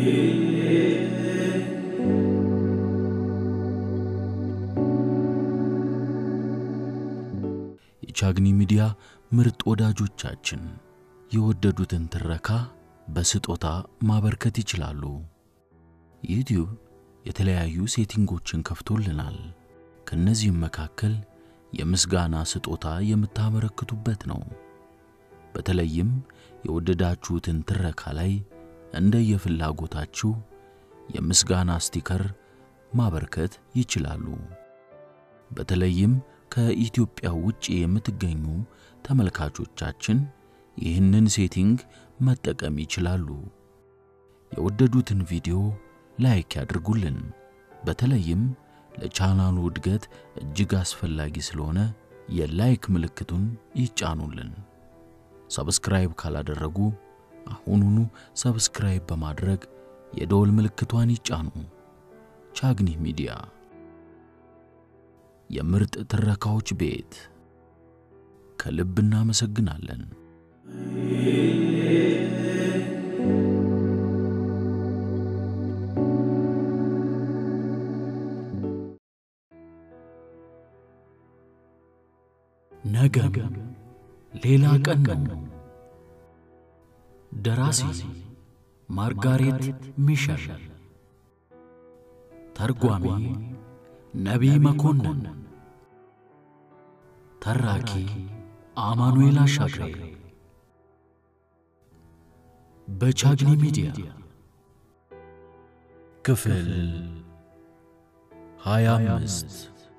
የቻግኒ ሚዲያ ምርጥ ወዳጆቻችን የወደዱትን ትረካ በስጦታ ማበርከት ይችላሉ። ዩቲዩብ የተለያዩ ሴቲንጎችን ከፍቶልናል። ከእነዚህም መካከል የምስጋና ስጦታ የምታበረክቱበት ነው። በተለይም የወደዳችሁትን ትረካ ላይ እንደየፍላጎታችሁ የምስጋና ስቲከር ማበርከት ይችላሉ። በተለይም ከኢትዮጵያ ውጭ የምትገኙ ተመልካቾቻችን ይህንን ሴቲንግ መጠቀም ይችላሉ። የወደዱትን ቪዲዮ ላይክ ያድርጉልን። በተለይም ለቻናሉ እድገት እጅግ አስፈላጊ ስለሆነ የላይክ ምልክቱን ይጫኑልን። ሰብስክራይብ ካላደረጉ አሁኑኑ ሰብስክራይብ በማድረግ የደወል ምልክቷን ይጫኑ። ቻግኒ ሚዲያ የምርጥ ትረካዎች ቤት። ከልብ እናመሰግናለን። ነገም ሌላ ቀን ነው። ደራሲ ማርጋሬት ሚሸል፣ ተርጓሚ ነቢይ መኮንን፣ ተራኪ አማኑኤል አሻግሬ። በቻግኒ ሚዲያ ክፍል ሃያ አምስት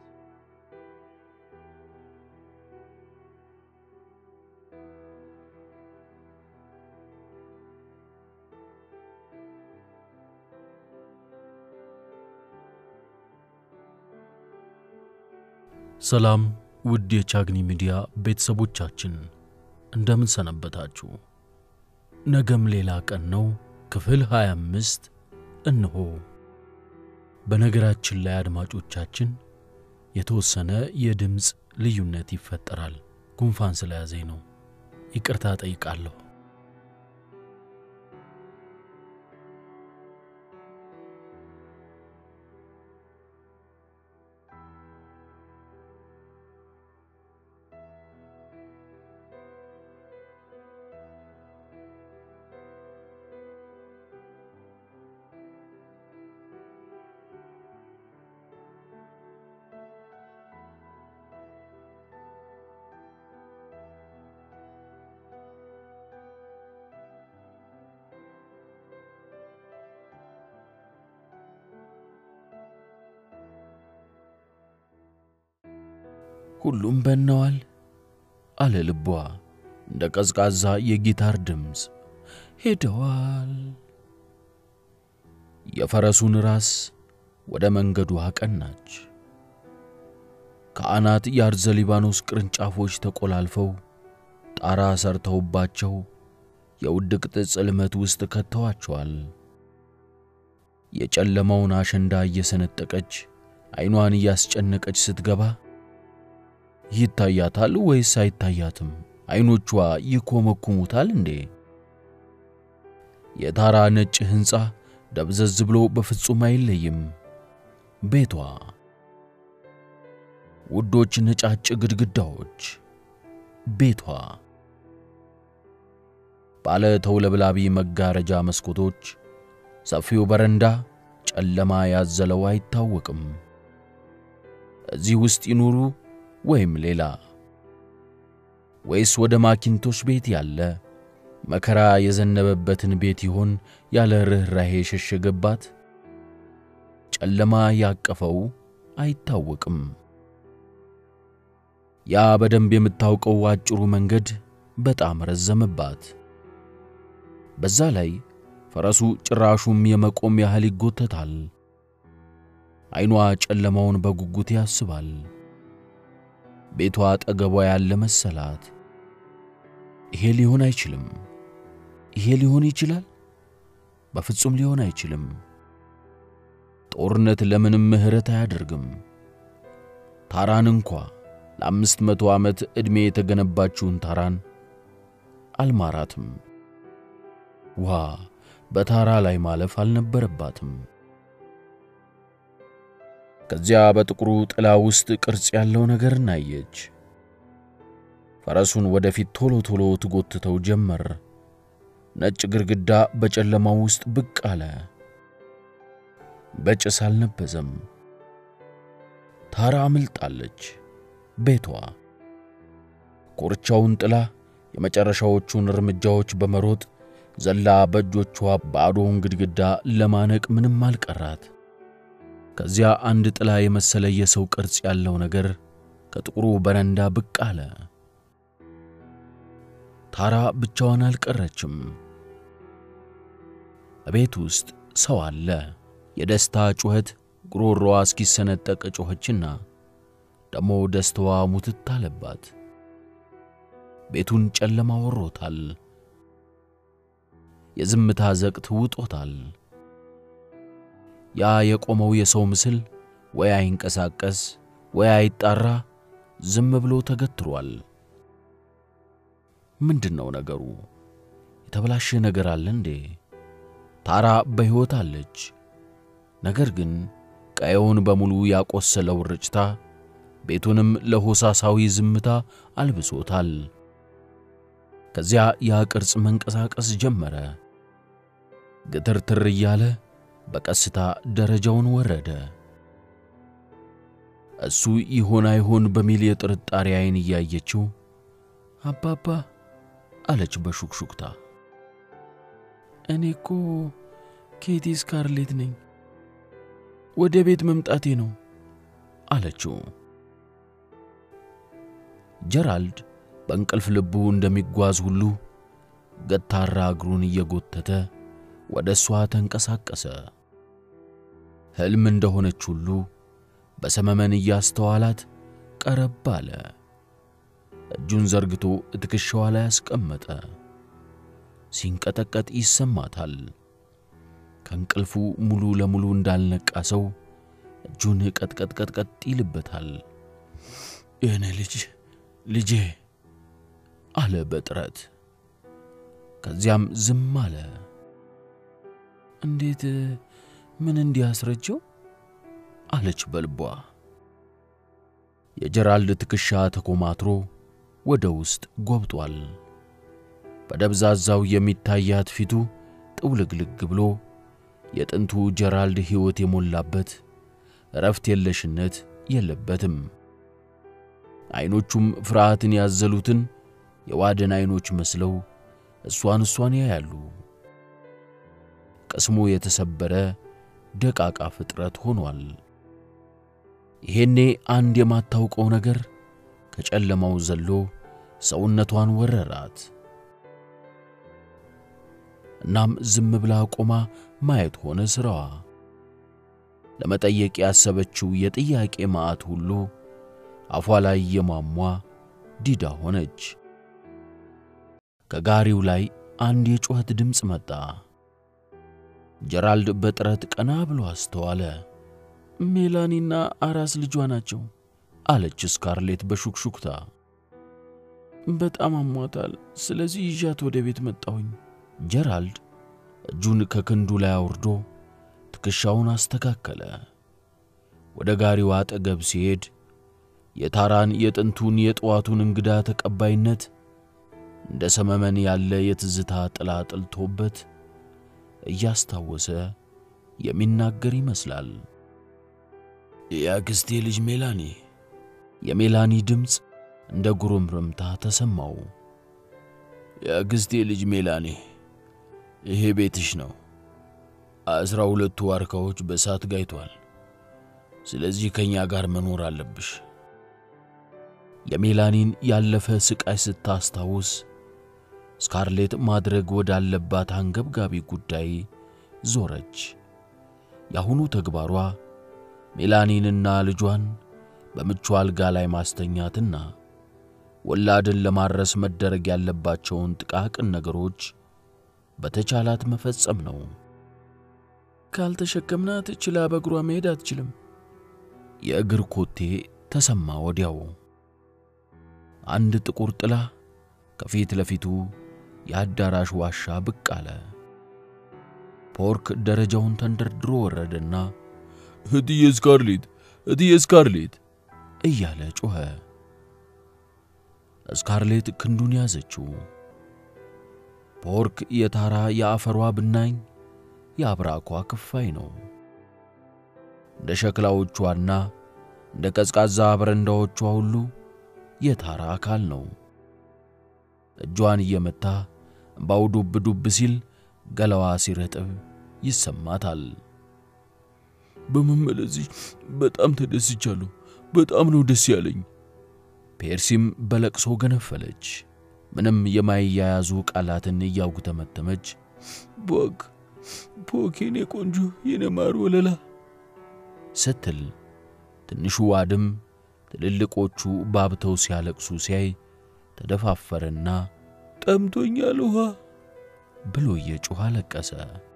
ሰላም ውድ የቻግኒ ሚዲያ ቤተሰቦቻችን እንደምን ሰነበታችሁ? ነገም ሌላ ቀን ነው። ክፍል 25 እንሆ። በነገራችን ላይ አድማጮቻችን የተወሰነ የድምፅ ልዩነት ይፈጠራል። ጉንፋን ስለያዘኝ ነው። ይቅርታ ጠይቃለሁ። ሁሉም በነዋል አለ ልቧ እንደ ቀዝቃዛ የጊታር ድምፅ። ሄደዋል። የፈረሱን ራስ ወደ መንገዱ አቀናች። ከአናት የአርዘ ሊባኖስ ቅርንጫፎች ተቆላልፈው ጣራ ሰርተውባቸው የውድቅት ጽልመት ውስጥ ከተዋቸዋል። የጨለማውን አሸንዳ እየሰነጠቀች ዐይኗን እያስጨነቀች ስትገባ ይታያታል ወይስ አይታያትም? ዐይኖቿ ይኮመኩሙታል እንዴ? የታራ ነጭ ሕንፃ ደብዘዝ ብሎ በፍጹም አይለይም። ቤቷ፣ ውዶች ነጫጭ ግድግዳዎች፣ ቤቷ፣ ባለ ተውለብላቢ መጋረጃ መስኮቶች፣ ሰፊው በረንዳ ጨለማ ያዘለው አይታወቅም። እዚህ ውስጥ ይኑሩ ወይም ሌላ ወይስ ወደ ማኪንቶሽ ቤት ያለ መከራ የዘነበበትን ቤት ይሆን ያለ ርኅራሄ የሸሸገባት? ጨለማ ያቀፈው አይታወቅም። ያ በደንብ የምታውቀው አጭሩ መንገድ በጣም ረዘመባት። በዛ ላይ ፈረሱ ጭራሹም የመቆም ያህል ይጎተታል። ዐይኗ ጨለማውን በጉጉት ያስባል። ቤቷ አጠገቧ ያለ መሰላት። ይሄ ሊሆን አይችልም። ይሄ ሊሆን ይችላል? በፍጹም ሊሆን አይችልም። ጦርነት ለምንም ምሕረት አያደርግም። ታራን እንኳ ለአምስት መቶ ዓመት ዕድሜ የተገነባችውን ታራን አልማራትም። ዋ በታራ ላይ ማለፍ አልነበረባትም። ከዚያ በጥቁሩ ጥላ ውስጥ ቅርጽ ያለው ነገር እናየች። ፈረሱን ወደፊት ቶሎ ቶሎ ትጎትተው ጀመር። ነጭ ግድግዳ በጨለማው ውስጥ ብቅ አለ። በጭስ አልነበዘም። ታራ አምልጣለች። ቤቷ ኮርቻውን ጥላ የመጨረሻዎቹን እርምጃዎች በመሮጥ ዘላ በእጆቿ ባዶውን ግድግዳ ለማነቅ ምንም አልቀራት። ከዚያ አንድ ጥላ የመሰለ የሰው ቅርጽ ያለው ነገር ከጥቁሩ በረንዳ ብቅ አለ። ታራ ብቻዋን አልቀረችም። ቤት ውስጥ ሰው አለ። የደስታ ጩኸት ጉሮሮዋ እስኪሰነጠቅ ጮኸችና ደሞ ደስታዋ ሙትት አለባት። ቤቱን ጨለማ ወሮታል። የዝምታ ዘቅት ውጦታል። ያ የቆመው የሰው ምስል ወይ አይንቀሳቀስ ወይ አይጣራ፣ ዝም ብሎ ተገትሯል። ምንድነው ነገሩ? የተበላሸ ነገር አለ እንዴ? ታራ በሕይወት አለች። ነገር ግን ቀየውን በሙሉ ያቆሰለው ርጭታ ቤቱንም ለሆሳሳዊ ዝምታ አልብሶታል። ከዚያ ያ ቅርጽ መንቀሳቀስ ጀመረ። ግትርትር እያለ በቀስታ ደረጃውን ወረደ። እሱ ይሆን አይሆን በሚል የጥርጣሬ ዓይን እያየችው አባባ አለች በሹክሹክታ። እኔ እኮ ኬቲ ስካርሌት ነኝ፣ ወደ ቤት መምጣቴ ነው አለችው። ጀራልድ በእንቅልፍ ልቡ እንደሚጓዝ ሁሉ ገታራ እግሩን እየጎተተ ወደ እሷ ተንቀሳቀሰ። ሕልም እንደሆነች ሁሉ በሰመመን እያስተዋላት ቀረብ አለ። እጁን ዘርግቶ ትከሻዋ ላይ አስቀመጠ። ሲንቀጠቀጥ ይሰማታል። ከእንቅልፉ ሙሉ ለሙሉ እንዳልነቃ ሰው እጁን ቀጥቀጥቀጥቀጥ ይልበታል። የኔ ልጅ ልጄ አለ በጥረት። ከዚያም ዝም አለ። እንዴት ምን እንዲያስረጀው አለች በልቧ። የጀራልድ ትከሻ ተኮማትሮ ወደ ውስጥ ጎብጧል። በደብዛዛው የሚታያት ፊቱ ጥውልግልግ ብሎ የጥንቱ ጀራልድ ሕይወት የሞላበት እረፍት የለሽነት የለበትም። ዐይኖቹም ፍርሃትን ያዘሉትን የዋደን ዐይኖች መስለው እሷን እሷን ያያሉ። ቅስሙ የተሰበረ ደቃቃ ፍጥረት ሆኗል። ይሄኔ አንድ የማታውቀው ነገር ከጨለማው ዘሎ ሰውነቷን ወረራት። እናም ዝም ብላ ቆማ ማየት ሆነ ሥራዋ። ለመጠየቅ ያሰበችው የጥያቄ ማዕት ሁሉ አፏ ላይ የሟሟ ዲዳ ሆነች። ከጋሪው ላይ አንድ የጩኸት ድምፅ መጣ። ጀራልድ በጥረት ቀና ብሎ አስተዋለ። ሜላኒና አራስ ልጇ ናቸው አለች ስካርሌት በሹክሹክታ። በጣም አሟታል፣ ስለዚህ ይዣት ወደ ቤት መጣሁኝ። ጀራልድ እጁን ከክንዱ ላይ አውርዶ ትከሻውን አስተካከለ። ወደ ጋሪው አጠገብ ሲሄድ የታራን የጥንቱን የጠዋቱን እንግዳ ተቀባይነት እንደ ሰመመን ያለ የትዝታ ጥላ ጥልቶበት እያስታወሰ የሚናገር ይመስላል። የአክስቴ ልጅ ሜላኒ። የሜላኒ ድምፅ እንደ ጉርምርምታ ተሰማው። የአክስቴ ልጅ ሜላኒ፣ ይሄ ቤትሽ ነው። አስራ ሁለቱ ዋርካዎች በእሳት ጋይቷል። ስለዚህ ከእኛ ጋር መኖር አለብሽ። የሜላኒን ያለፈ ስቃይ ስታስታውስ ስካርሌት ማድረግ ወዳለባት አንገብጋቢ ጉዳይ ዞረች። የአሁኑ ተግባሯ ሜላኒንና ልጇን በምቹ አልጋ ላይ ማስተኛትና ወላድን ለማድረስ መደረግ ያለባቸውን ጥቃቅን ነገሮች በተቻላት መፈጸም ነው። ካልተሸከምናት ችላ በእግሯ መሄድ አትችልም። የእግር ኮቴ ተሰማ ወዲያው። አንድ ጥቁር ጥላ ከፊት ለፊቱ የአዳራሽ ዋሻ ብቅ አለ። ፖርክ ደረጃውን ተንደርድሮ ወረደና እትዬ ስካርሌት፣ እትዬ ስካርሌት እያለ ጮኸ። ስካርሌት ክንዱን ያዘችው። ፖርክ የታራ የአፈሯ ብናኝ የአብራኳ ክፋይ ነው። እንደ ሸክላዎቿና እንደ ቀዝቃዛ በረንዳዎቿ ሁሉ የታራ አካል ነው። እጇን እየመታ እምባው ዱብ ዱብ ሲል ገላዋ ሲረጥብ ይሰማታል። በመመለስሽ በጣም ተደስቻለሁ። በጣም ነው ደስ ያለኝ። ፔርሲም በለቅሶ ገነፈለች። ምንም የማይያያዙ ቃላትን እያጉተመተመች ፖክ ፖክ፣ የኔ ቆንጆ፣ የኔ ማር ወለላ ስትል ትንሹ ዋድም ትልልቆቹ ባብተው ሲያለቅሱ ሲያይ ተደፋፈረና ጠምቶኛል ውሃ ብሎ እየጮኸ አለቀሰ።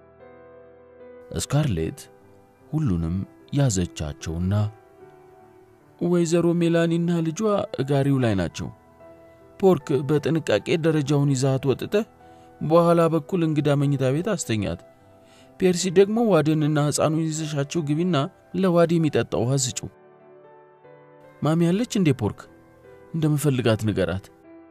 ስካርሌት ሁሉንም ያዘቻቸውና ወይዘሮ ሜላኒና ልጇ ጋሪው ላይ ናቸው። ፖርክ በጥንቃቄ ደረጃውን ይዛት ወጥተህ በኋላ በኩል እንግዳ መኝታ ቤት አስተኛት። ፔርሲ ደግሞ ዋድንና ሕፃኑን ይዘሻቸው ግቢና ለዋድ የሚጠጣ ውሃ ስጩ። ማሚ ያለች እንዴ? ፖርክ እንደምፈልጋት ንገራት።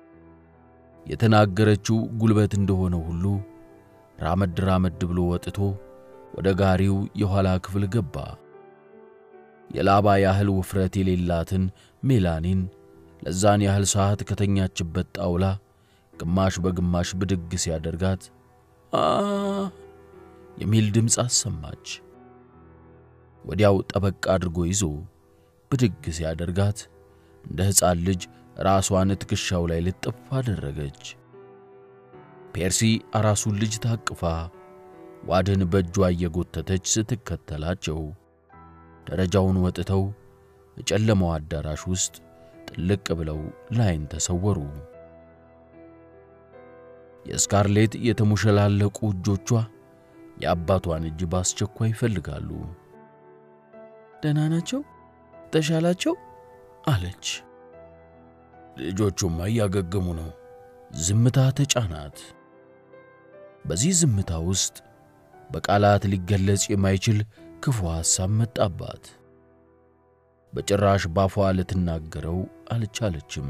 የተናገረችው ጉልበት እንደሆነ ሁሉ ራመድ ራመድ ብሎ ወጥቶ ወደ ጋሪው የኋላ ክፍል ገባ። የላባ ያህል ውፍረት የሌላትን ሜላኒን ለዛን ያህል ሰዓት ከተኛችበት ጣውላ ግማሽ በግማሽ ብድግ ሲያደርጋት አ የሚል ድምፅ አሰማች። ወዲያው ጠበቅ አድርጎ ይዞ ብድግ ሲያደርጋት እንደ ሕፃን ልጅ ራሷን ትከሻው ላይ ልጥፍ አደረገች። ፔርሲ አራሱን ልጅ ታቅፋ ዋድን በእጇ እየጎተተች ስትከተላቸው ደረጃውን ወጥተው የጨለማው አዳራሽ ውስጥ ጥልቅ ብለው ላይን ተሰወሩ። የስካርሌት የተሙሸላለቁ እጆቿ የአባቷን እጅ በአስቸኳይ ይፈልጋሉ። ደህና ናቸው? ተሻላቸው? አለች። ልጆቹማ እያገገሙ ነው። ዝምታ ተጫናት። በዚህ ዝምታ ውስጥ በቃላት ሊገለጽ የማይችል ክፉ ሐሳብ መጣባት። በጭራሽ ባፏ ልትናገረው አልቻለችም።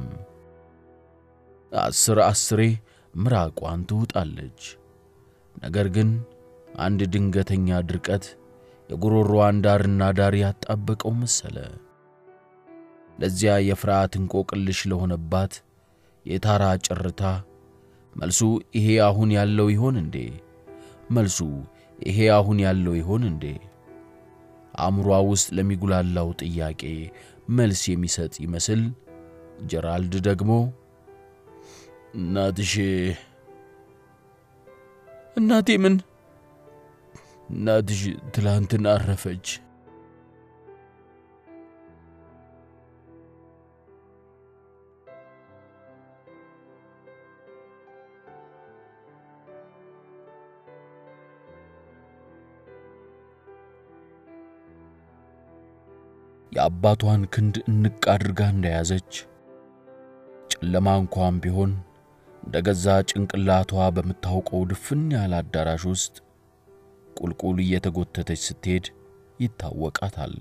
አስር አስሬ ምራቋን ትውጣለች። ነገር ግን አንድ ድንገተኛ ድርቀት የጉሮሮዋን ዳርና ዳር ያጣበቀው መሰለ። ለዚያ የፍርሃት እንቆቅልሽ ለሆነባት የታራ ጭርታ መልሱ ይሄ አሁን ያለው ይሆን እንዴ? መልሱ ይሄ አሁን ያለው ይሆን እንዴ? አእምሯ ውስጥ ለሚጉላላው ጥያቄ መልስ የሚሰጥ ይመስል ጀራልድ ደግሞ እናትሽ እናቴ ምን እናትሽ ትላንትን አረፈች። የአባቷን ክንድ እንቅ አድርጋ እንደያዘች ጨለማ እንኳን ቢሆን እንደ ገዛ ጭንቅላቷ በምታውቀው ድፍን ያለ አዳራሽ ውስጥ ቁልቁል እየተጎተተች ስትሄድ ይታወቃታል።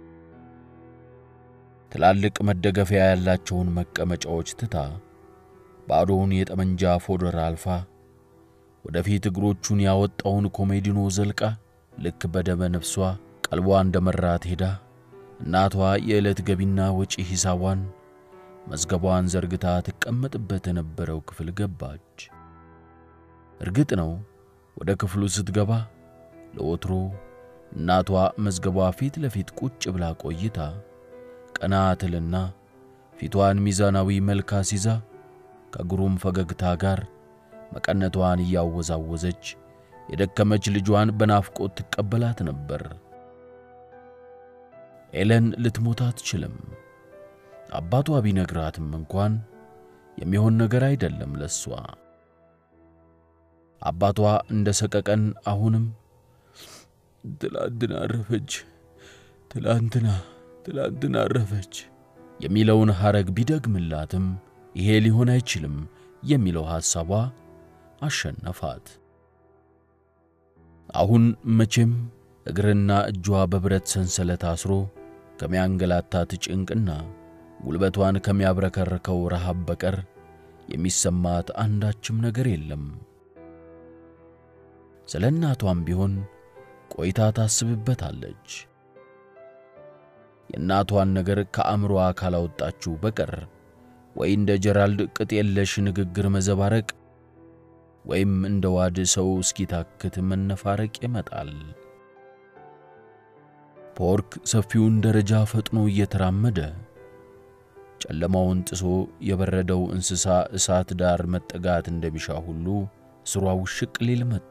ትላልቅ መደገፊያ ያላቸውን መቀመጫዎች ትታ ባዶውን የጠመንጃ ፎደር አልፋ ወደፊት እግሮቹን ያወጣውን ኮሜዲኖ ዘልቃ ልክ በደመ ነፍሷ ቀልቧ እንደ መራት ሄዳ እናቷ የዕለት ገቢና ወጪ ሂሳቧን መዝገቧን ዘርግታ ትቀመጥበት የነበረው ክፍል ገባች። እርግጥ ነው ወደ ክፍሉ ስትገባ ለወትሮ እናቷ መዝገቧ ፊት ለፊት ቁጭ ብላ ቆይታ ቀና ትልና ፊቷን ሚዛናዊ መልክ አስይዛ ከግሩም ፈገግታ ጋር መቀነቷን እያወዛወዘች የደከመች ልጇን በናፍቆት ትቀበላት ነበር። ኤለን ልትሞት አትችልም። አባቷ ቢነግራትም እንኳን የሚሆን ነገር አይደለም ለሷ። አባቷ እንደ ሰቀቀን አሁንም ትላንትና አረፈች፣ ትላንትና ትላንትና አረፈች የሚለውን ሐረግ ቢደግምላትም ይሄ ሊሆን አይችልም የሚለው ሐሳቧ አሸነፋት። አሁን መቼም እግርና እጇ በብረት ሰንሰለት አስሮ ከሚያንገላታት ጭንቅና ጉልበቷን ከሚያብረከርከው ረሃብ በቀር የሚሰማት አንዳችም ነገር የለም። ስለ እናቷም ቢሆን ቆይታ ታስብበታለች። የእናቷን ነገር ከአእምሮዋ ካላወጣችው በቀር ወይ እንደ ጀራልድ ቅጥ የለሽ ንግግር መዘባረቅ ወይም እንደ ዋድ ሰው እስኪታክት መነፋረቅ ይመጣል። ፖርክ ሰፊውን ደረጃ ፈጥኖ እየተራመደ ጨለማውን ጥሶ የበረደው እንስሳ እሳት ዳር መጠጋት እንደሚሻ ሁሉ ስሯ ውሽቅ ሊል መጣ።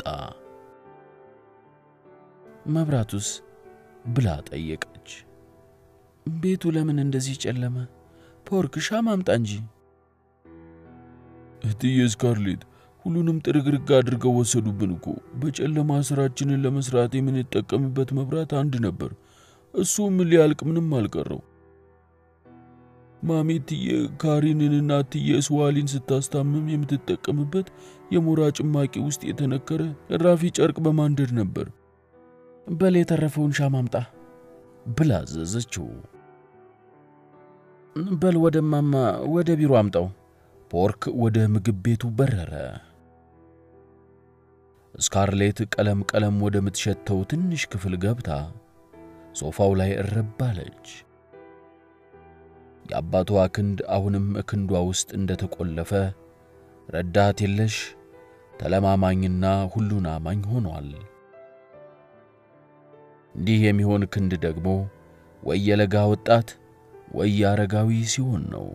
መብራቱስ ብላ ጠየቀች። ቤቱ ለምን እንደዚህ ጨለመ? ፖርክ ሻማ አምጣ እንጂ። እህትዬ ስካርሌት ሁሉንም ጥርግርግ አድርገው ወሰዱብን እኮ። በጨለማ ስራችንን ለመስራት የምንጠቀምበት መብራት አንድ ነበር። እሱም ሊያልቅ ምንም አልቀረው። ማሚ እትዬ ካሪንንና እትዬ ስዋሊን ስታስታምም የምትጠቀምበት የሞራ ጭማቂ ውስጥ የተነከረ እራፊ ጨርቅ በማንደድ ነበር። በል የተረፈውን ሻማ አምጣ ብላ አዘዘችው። በል ወደ ማማ ወደ ቢሮ አምጣው። ፖርክ ወደ ምግብ ቤቱ በረረ። ስካርሌት ቀለም ቀለም ወደምትሸተው ትንሽ ክፍል ገብታ ሶፋው ላይ እረብ አለች። የአባቷ ክንድ አሁንም ክንዷ ውስጥ እንደተቆለፈ ረዳት የለሽ ተለማማኝና ሁሉን አማኝ ሆኗል። እንዲህ የሚሆን ክንድ ደግሞ ወይ የለጋ ወጣት ወይ የአረጋዊ ሲሆን ነው።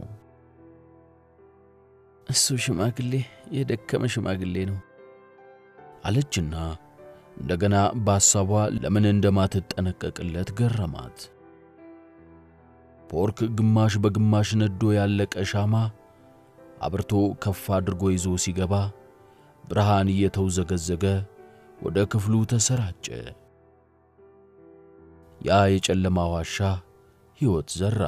እሱ ሽማግሌ የደከመ ሽማግሌ ነው አለችና እንደገና በሐሳቧ ለምን እንደማትጠነቀቅለት ገረማት። ፖርክ ግማሽ በግማሽ ነዶ ያለቀ ሻማ አብርቶ ከፍ አድርጎ ይዞ ሲገባ ብርሃን እየተውዘገዘገ ወደ ክፍሉ ተሰራጨ። ያ የጨለማ ዋሻ ሕይወት ዘራ።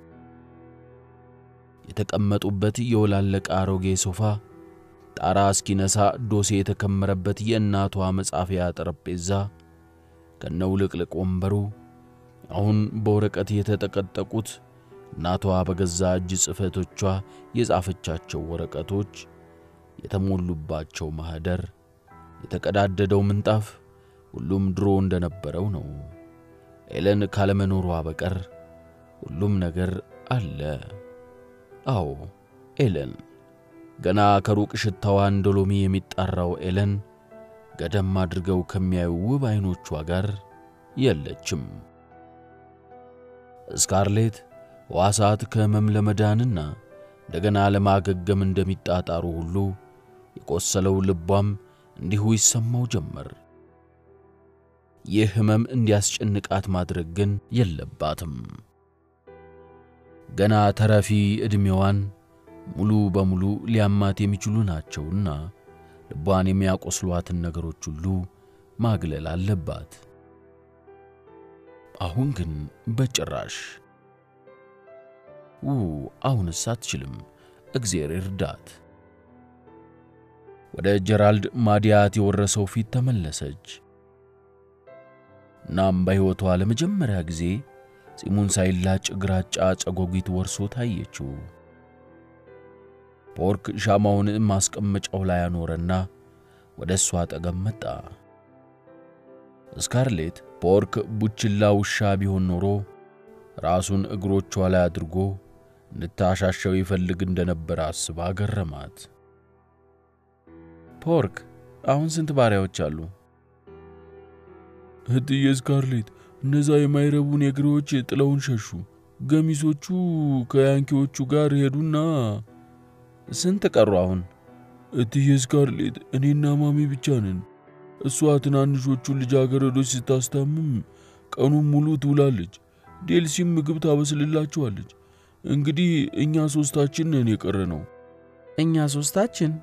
የተቀመጡበት የወላለቀ አሮጌ ሶፋ፣ ጣራ እስኪነሳ ዶሴ የተከመረበት የእናቷ መጻፊያ ጠረጴዛ ከነውልቅልቅ ወንበሩ አሁን በወረቀት የተጠቀጠቁት እናቷ በገዛ እጅ ጽሕፈቶቿ የጻፈቻቸው ወረቀቶች የተሞሉባቸው ማኅደር፣ የተቀዳደደው ምንጣፍ፣ ሁሉም ድሮ እንደነበረው ነው። ኤለን ካለመኖሯ በቀር ሁሉም ነገር አለ። አዎ ኤለን፣ ገና ከሩቅ ሽታዋ እንደ ሎሚ የሚጣራው ኤለን ገደም አድርገው ከሚያዩ ውብ ዐይኖቿ ጋር የለችም። ስካርሌት ሕዋሳት ከሕመም ለመዳንና እንደገና ለማገገም እንደሚጣጣሩ ሁሉ የቆሰለው ልቧም እንዲሁ ይሰማው ጀመር። ይህ ሕመም እንዲያስጨንቃት ማድረግ ግን የለባትም። ገና ተረፊ ዕድሜዋን ሙሉ በሙሉ ሊያማት የሚችሉ ናቸውና ልቧን የሚያቆስሏትን ነገሮች ሁሉ ማግለል አለባት። አሁን ግን በጭራሽ ው አሁንስ አትችልም። እግዜር ይርዳት። ወደ ጀራልድ ማዲያት የወረሰው ፊት ተመለሰች። እናም በሕይወቷ ለመጀመሪያ ጊዜ ጺሙን ሳይላጭ ግራጫ ጨጎጊት ወርሶ ታየችው። ፖርክ ሻማውን ማስቀመጫው ላይ አኖረና ወደ እሷ አጠገብ መጣ። ስካርሌት ፖርክ ቡችላ ውሻ ቢሆን ኖሮ ራሱን እግሮቿ ላይ አድርጎ እንድታሻሸው ይፈልግ እንደነበረ አስባ ገረማት። ፖርክ አሁን ስንት ባሪያዎች አሉ? እህትዬ ስካርሌት፣ እነዛ የማይረቡ ኔግሮዎች ጥለውን ሸሹ። ገሚሶቹ ከያንኪዎቹ ጋር ሄዱና ስንት ቀሩ አሁን? እትዬ ስካርሌት፣ እኔና ማሚ ብቻ ነን። እሷ ትናንሾቹን ልጃገረዶች ስታስታምም ቀኑን ሙሉ ትውላለች። ዴልሲም ምግብ ታበስልላቸዋለች። እንግዲህ እኛ ሶስታችን ነን የቀረ ነው። እኛ ሶስታችን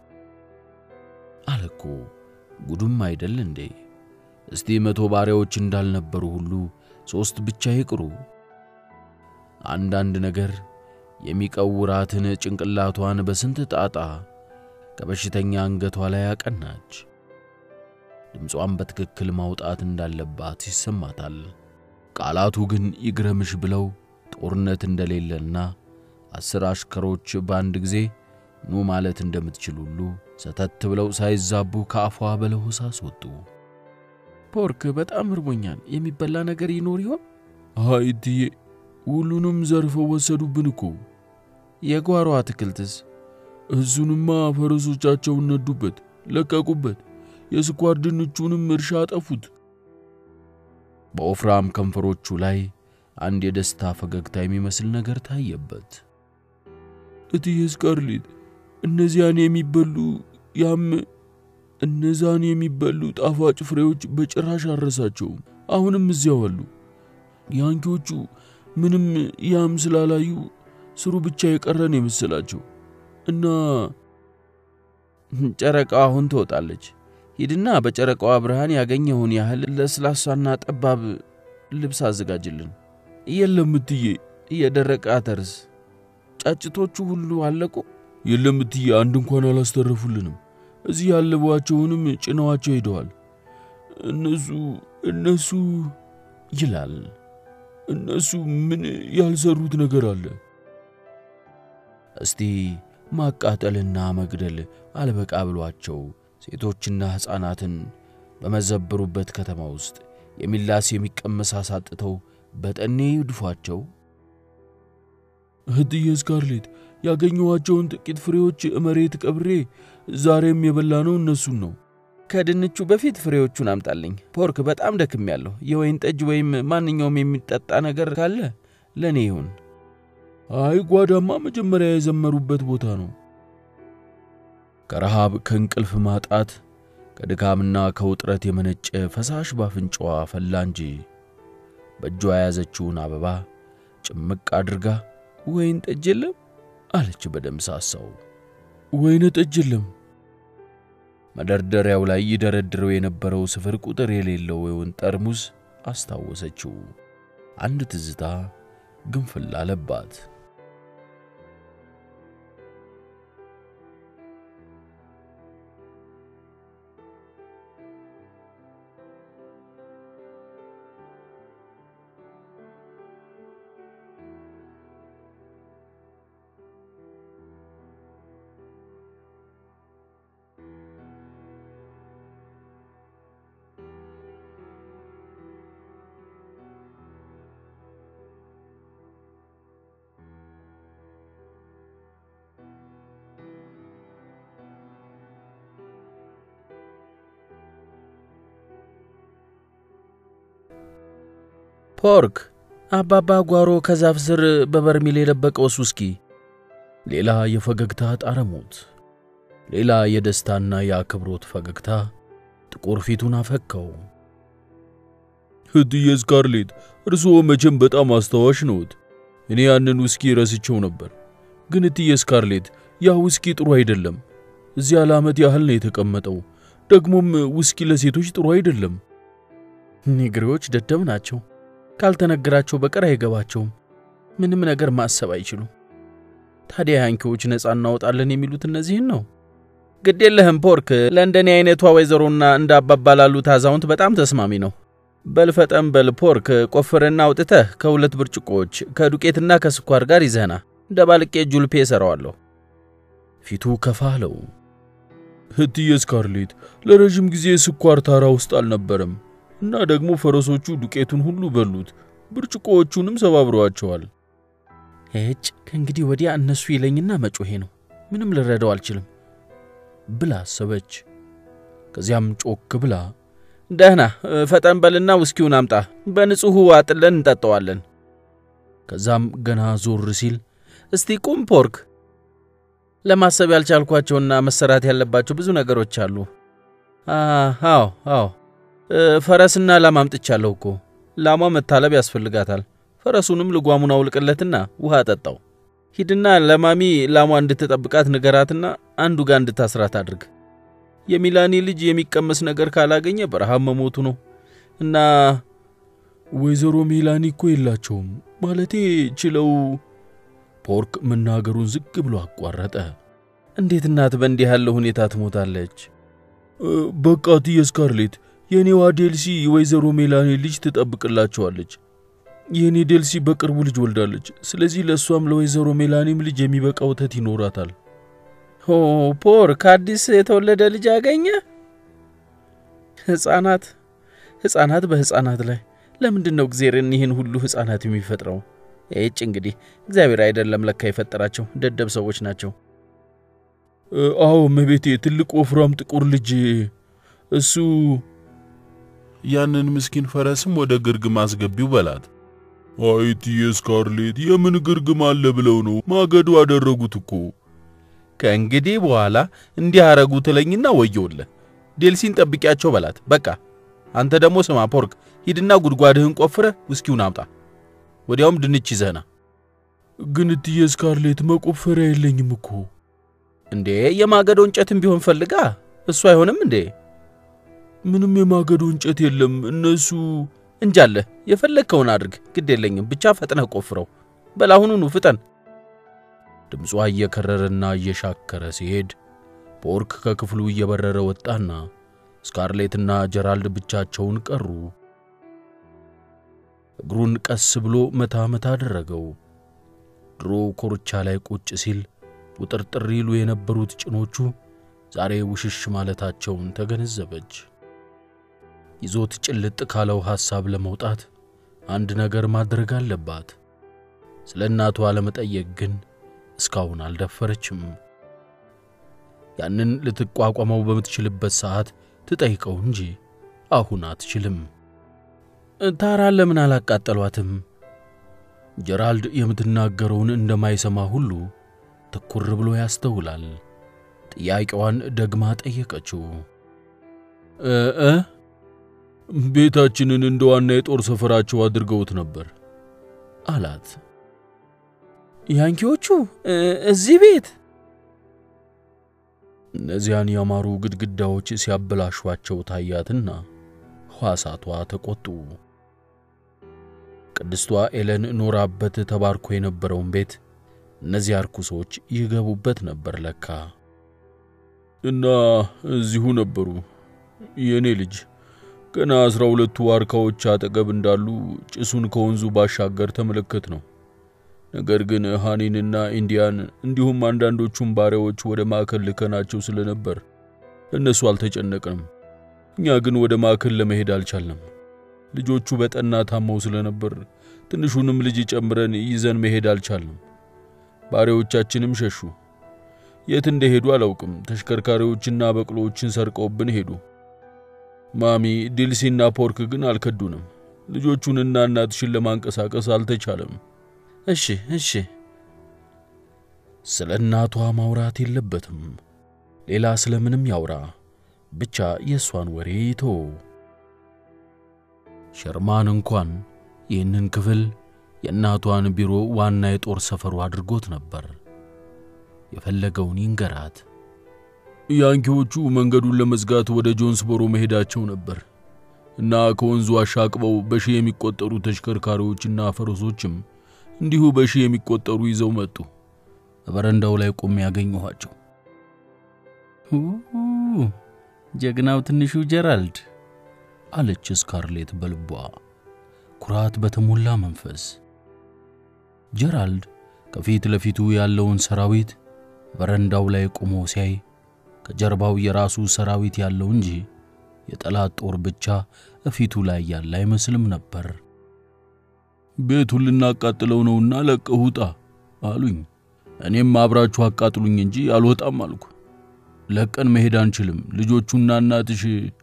አለኮ። ጉዱም አይደል እንዴ? እስቲ መቶ ባሪያዎች እንዳልነበሩ ሁሉ ሦስት ብቻ ይቅሩ። አንዳንድ ነገር የሚቀውራትን ጭንቅላቷን በስንት ጣጣ ከበሽተኛ አንገቷ ላይ አቀናች። ድምጿን በትክክል ማውጣት እንዳለባት ይሰማታል። ቃላቱ ግን ይግረምሽ ብለው ጦርነት እንደሌለና አስር አሽከሮች በአንድ ጊዜ ኑ ማለት እንደምትችል ሁሉ ሰተት ብለው ሳይዛቡ ከአፏ በለሆሳስ ወጡ። ፖርክ በጣም እርቦኛል። የሚበላ ነገር ይኖር ይሆን? አይ እትዬ፣ ሁሉንም ዘርፈው ወሰዱብን እኮ። የጓሮ አትክልትስ? እሱንማ ፈረሶቻቸውን ነዱበት፣ ለቀቁበት። የስኳር ድንቹንም እርሻ አጠፉት። በወፍራም ከንፈሮቹ ላይ አንድ የደስታ ፈገግታ የሚመስል ነገር ታየበት። እትዬ ስካርሌት፣ እነዚያን የሚበሉ ያም እነዛን የሚበሉ ጣፋጭ ፍሬዎች በጭራሽ አረሳቸውም። አሁንም እዚያው አሉ። ያንኪዎቹ ምንም ያም ስላላዩ ስሩ ብቻ የቀረን የመሰላቸው እና ጨረቃዋ አሁን ትወጣለች። ሂድና በጨረቃዋ ብርሃን ያገኘውን ያህል ለስላሳና ጠባብ ልብስ አዘጋጅልን። የለም እትዬ፣ የደረቀ አተርስ? ጫጭቶቹ ሁሉ አለቁ? የለም እትዬ፣ አንድ እንኳን አላስተረፉልንም። እዚህ ያለቧቸውንም ጭነዋቸው ሄደዋል። እነሱ እነሱ ይላል። እነሱ ምን ያልሰሩት ነገር አለ? እስቲ ማቃጠልና መግደል አልበቃ ብሏቸው ሴቶችና ሕፃናትን በመዘብሩበት ከተማ ውስጥ የሚላስ የሚቀመስ አሳጥተው በጠኔ ይድፏቸው። እህትዬ ስካርሌት ያገኘኋቸውን ጥቂት ፍሬዎች መሬት ቀብሬ ዛሬም የበላነው እነሱን ነው። ከድንቹ በፊት ፍሬዎቹን አምጣልኝ። ፖርክ በጣም ደክሜያለሁ። የወይን ጠጅ ወይም ማንኛውም የሚጠጣ ነገር ካለ ለእኔ ይሁን። አይ ጓዳማ መጀመሪያ የዘመሩበት ቦታ ነው። ከረሃብ ከእንቅልፍ ማጣት ከድካምና ከውጥረት የመነጨ ፈሳሽ ባፍንጫዋ ፈላ እንጂ በእጇ የያዘችውን አበባ ጭምቅ አድርጋ ወይን ጠጅ የለም አለች በደምሳሳው። ወይነ ጠጅ የለም። መደርደሪያው ላይ ይደረድረው የነበረው ስፍር ቁጥር የሌለው የወይን ጠርሙስ አስታወሰችው። አንድ ትዝታ ግንፍል አለባት። ፖርክ አባባ ጓሮ ከዛፍ ስር በበርሜል የደበቀውስ ውስኪ። ሌላ የፈገግታ ጣረሞት፣ ሌላ የደስታና የአክብሮት ፈገግታ ጥቁር ፊቱን አፈካው። እህትዬ ስካርሌት፣ እርስዎ መቼም በጣም አስታዋሽ ነዎት። እኔ ያንን ውስኪ ረስቸው ነበር። ግን እትዬ ስካርሌት፣ ያ ውስኪ ጥሩ አይደለም። እዚያ ለዓመት ያህል ነው የተቀመጠው። ደግሞም ውስኪ ለሴቶች ጥሩ አይደለም። ኒግሬዎች ደደብ ናቸው። ካልተነገራቸው በቀር አይገባቸውም። ምንም ነገር ማሰብ አይችሉም። ታዲያ ያንኪዎች ነፃ እናወጣለን የሚሉት እነዚህን ነው። ግድ የለህም ፖርክ፣ ለእንደኔ አይነቷ ወይዘሮና እንደ አባባ ላሉት አዛውንት በጣም ተስማሚ ነው። በልፈጠም በል ፖርክ፣ ቆፍርና አውጥተህ ከሁለት ብርጭቆዎች ከዱቄትና ከስኳር ጋር ይዘህና ደባልቄ ጁልፔ እሰራዋለሁ። ፊቱ ከፋ አለው። እህትዬ ስካርሌት፣ ለረዥም ጊዜ ስኳር ታራ ውስጥ አልነበረም እና ደግሞ ፈረሶቹ ዱቄቱን ሁሉ በሉት፣ ብርጭቆዎቹንም ሰባብረዋቸዋል። እጭ ከእንግዲህ ወዲያ እነሱ ይለኝና መጮሄ ነው። ምንም ልረዳው አልችልም ብላ አሰበች። ከዚያም ጮክ ብላ ደህና ፈጠን በልና ውስኪውን አምጣ፣ በንጹሑ አጥለን እንጠጣዋለን። ከዛም ገና ዞር ሲል እስቲ ቁም ፖርክ፣ ለማሰብ ያልቻልኳቸውና መሰራት ያለባቸው ብዙ ነገሮች አሉ። አዎ አዎ ፈረስና ላም አምጥቻለሁ እኮ። ላሟ መታለብ ያስፈልጋታል። ፈረሱንም ልጓሙን አውልቅለትና ውሃ ጠጣው። ሂድና ለማሚ ላሟ እንድትጠብቃት ንገራትና አንዱ ጋር እንድታስራት አድርግ። የሚላኒ ልጅ የሚቀመስ ነገር ካላገኘ በረሃብ መሞቱ ነው እና ወይዘሮ ሜላኒ እኮ የላቸውም ማለቴ ችለው። ፖርክ መናገሩን ዝግ ብሎ አቋረጠ። እንዴት እናት በእንዲህ ያለ ሁኔታ ትሞታለች? በቃ እትዬ ስካርሌት፣ የእኔዋ ዴልሲ ወይዘሮ ሜላኒ ልጅ ትጠብቅላቸዋለች። የእኔ ዴልሲ በቅርቡ ልጅ ወልዳለች። ስለዚህ ለእሷም ለወይዘሮ ሜላኒም ልጅ የሚበቃ ወተት ይኖራታል። ሆ ፖር ከአዲስ የተወለደ ልጅ አገኘ። ሕፃናት ሕፃናት በሕፃናት ላይ ለምንድን ነው እግዚአብሔርን ይህን ሁሉ ሕፃናት የሚፈጥረው? ይጭ እንግዲህ እግዚአብሔር አይደለም ለካ የፈጠራቸው ደደብ ሰዎች ናቸው። አዎ እመቤቴ፣ ትልቅ ወፍራም ጥቁር ልጅ እሱ ያንን ምስኪን ፈረስም ወደ ግርግም አስገቢው በላት። አይትዬ ስካርሌት የምን ግርግም አለ ብለው ነው ማገዶ አደረጉት እኮ። ከእንግዲህ በኋላ እንዲህ አረጉ ትለኝና ወየውልህ። ዴልሲን ጠብቂያቸው በላት። በቃ አንተ ደግሞ ስማ ፖርክ፣ ሂድና ጉድጓድህን ቆፍረ ውስኪውን አምጣ። ወዲያውም ድንች ይዘህና። ግን እትዬ ስካርሌት መቆፈሪያ የለኝም እኮ። እንዴ የማገዶ እንጨትም ቢሆን ፈልጋ፣ እሱ አይሆንም እንዴ? ምንም የማገዶ እንጨት የለም። እነሱ እንጃለህ፣ የፈለግከውን አድርግ፣ ግድ የለኝም። ብቻ ፈጥነህ ቆፍረው። በላሁኑኑ ፍጠን። ድምጿ እየከረረና እየሻከረ ሲሄድ ፖርክ ከክፍሉ እየበረረ ወጣና ስካርሌትና ጀራልድ ብቻቸውን ቀሩ። እግሩን ቀስ ብሎ መታ መታ አደረገው። ድሮ ኮርቻ ላይ ቁጭ ሲል ውጥርጥር ይሉ የነበሩት ጭኖቹ ዛሬ ውሽሽ ማለታቸውን ተገነዘበች። ይዞት ጭልጥ ካለው ሐሳብ ለመውጣት አንድ ነገር ማድረግ አለባት። ስለ እናቷ ለመጠየቅ ግን እስካሁን አልደፈረችም። ያንን ልትቋቋመው በምትችልበት ሰዓት ትጠይቀው እንጂ አሁን አትችልም። ታራ ለምን አላቃጠሏትም? ጀራልድ የምትናገረውን እንደማይሰማ ሁሉ ትኩር ብሎ ያስተውላል። ጥያቄዋን ደግማ ጠየቀችው። እ ቤታችንን እንደ ዋና የጦር ሰፈራቸው አድርገውት ነበር አላት። ያንኪዎቹ እዚህ ቤት እነዚያን ያማሩ ግድግዳዎች ሲያበላሿቸው ታያትና ሕዋሳቷ ተቆጡ። ቅድስቷ ኤለን ኖራበት ተባርኮ የነበረውን ቤት እነዚያ ርኩሶች ይገቡበት ነበር ለካ። እና እዚሁ ነበሩ። የእኔ ልጅ ገና አስራ ሁለቱ ዋርካዎች አጠገብ እንዳሉ ጭሱን ከወንዙ ባሻገር ተመለከት ነው። ነገር ግን ሃኒንና ኢንዲያን እንዲሁም አንዳንዶቹም ባሪያዎች ወደ ማዕከል ልከናቸው ስለነበር እነሱ አልተጨነቅንም። እኛ ግን ወደ ማዕከል ለመሄድ አልቻልንም። ልጆቹ በጠና ታመው ስለነበር ትንሹንም ልጅ ጨምረን ይዘን መሄድ አልቻልንም። ባሪያዎቻችንም ሸሹ። የት እንደሄዱ አላውቅም። ተሽከርካሪዎችና በቅሎዎችን ሰርቀውብን ሄዱ። ማሚ ዲልሲና ፖርክ ግን አልከዱንም። ልጆቹንና እናትሽን ለማንቀሳቀስ አልተቻለም። እሺ እሺ፣ ስለ እናቷ ማውራት የለበትም። ሌላ ስለምንም ያውራ፣ ብቻ የእሷን ወሬ ይተው። ሸርማን እንኳን ይህንን ክፍል የእናቷን ቢሮ ዋና የጦር ሰፈሩ አድርጎት ነበር። የፈለገውን ይንገራት። ያንኪዎቹ መንገዱን ለመዝጋት ወደ ጆንስቦሮ መሄዳቸው ነበር እና ከወንዙ አሻቅበው በሺህ የሚቆጠሩ ተሽከርካሪዎችና ፈረሶችም እንዲሁ በሺህ የሚቆጠሩ ይዘው መጡ። በረንዳው ላይ ቆሜ ያገኘኋቸው። ጀግናው ትንሹ ጀራልድ አለች ስካርሌት በልቧ ኩራት በተሞላ መንፈስ። ጀራልድ ከፊት ለፊቱ ያለውን ሰራዊት በረንዳው ላይ ቆሞ ሲያይ ከጀርባው የራሱ ሰራዊት ያለው እንጂ የጠላት ጦር ብቻ እፊቱ ላይ ያለ አይመስልም ነበር። ቤቱን ልናቃጥለው ነውና ለቀህ ውጣ አሉኝ። እኔም አብራችሁ አቃጥሉኝ እንጂ አልወጣም አልኩ። ለቀን መሄድ አንችልም፣ ልጆቹና እናትሽ።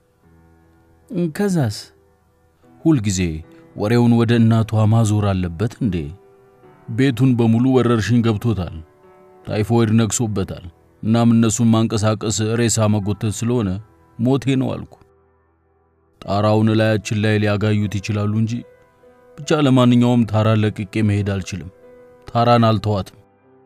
ከዛስ? ሁልጊዜ ወሬውን ወደ እናቷ ማዞር አለበት እንዴ? ቤቱን በሙሉ ወረርሽኝ ገብቶታል፣ ታይፎይድ ነግሶበታል። እናም እነሱን ማንቀሳቀስ ሬሳ መጎተት ስለሆነ ሞቴ ነው አልኩ። ጣራውን ላያችን ላይ ሊያጋዩት ይችላሉ እንጂ ብቻ ለማንኛውም ታራን ለቅቄ መሄድ አልችልም። ታራን አልተዋትም።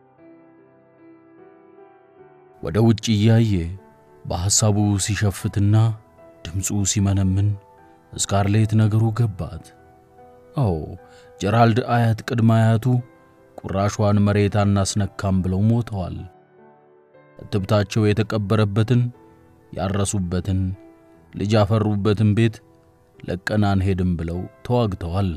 ወደ ውጭ እያየ በሐሳቡ ሲሸፍትና ድምፁ ሲመነምን ስካርሌት ነገሩ ገባት። አዎ ጀራልድ አያት ቅድመ አያቱ ቁራሿን መሬት አናስነካም ብለው ሞተዋል። እትብታቸው የተቀበረበትን ያረሱበትን ልጅ ያፈሩበትን ቤት ለቀን አንሄድም ብለው ተዋግተዋል።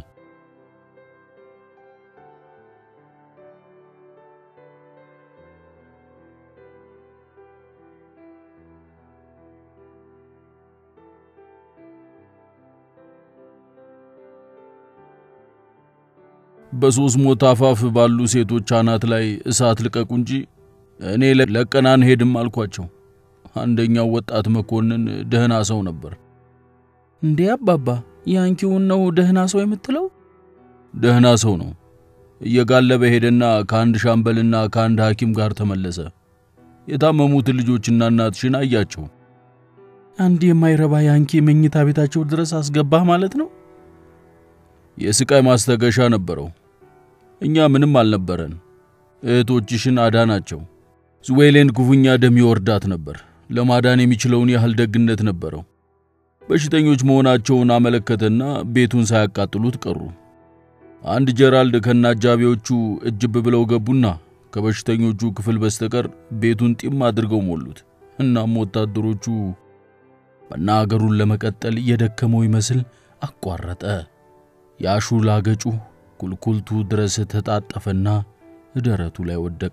በሶስት ሞት አፋፍ ባሉ ሴቶች አናት ላይ እሳት ልቀቁ እንጂ እኔ ለቀን አንሄድም አልኳቸው። አንደኛው ወጣት መኮንን ደህና ሰው ነበር። እንዴ አባባ ያንኪውን ነው ደህና ሰው የምትለው? ደህና ሰው ነው። እየጋለበ ሄደና ከአንድ ሻምበልና ከአንድ ሐኪም ጋር ተመለሰ። የታመሙትን ልጆችና እናትሽን አያቸው። አንድ የማይረባ ያንኪ መኝታ ቤታቸው ድረስ አስገባህ ማለት ነው? የስቃይ ማስታገሻ ነበረው። እኛ ምንም አልነበረን። እህቶችሽን አዳናቸው። ዝዌሌን ክፉኛ ደም ይወርዳት ነበር። ለማዳን የሚችለውን ያህል ደግነት ነበረው። በሽተኞች መሆናቸውን አመለከተና ቤቱን ሳያቃጥሉት ቀሩ። አንድ ጀራልድ ከነ አጃቢዎቹ እጅብ ብለው ገቡና ከበሽተኞቹ ክፍል በስተቀር ቤቱን ጢም አድርገው ሞሉት። እናም ወታደሮቹ መናገሩን ለመቀጠል የደከመው ይመስል አቋረጠ። የአሹላ ገጩ ቁልቁልቱ ድረስ ተጣጠፈና ደረቱ ላይ ወደቀ።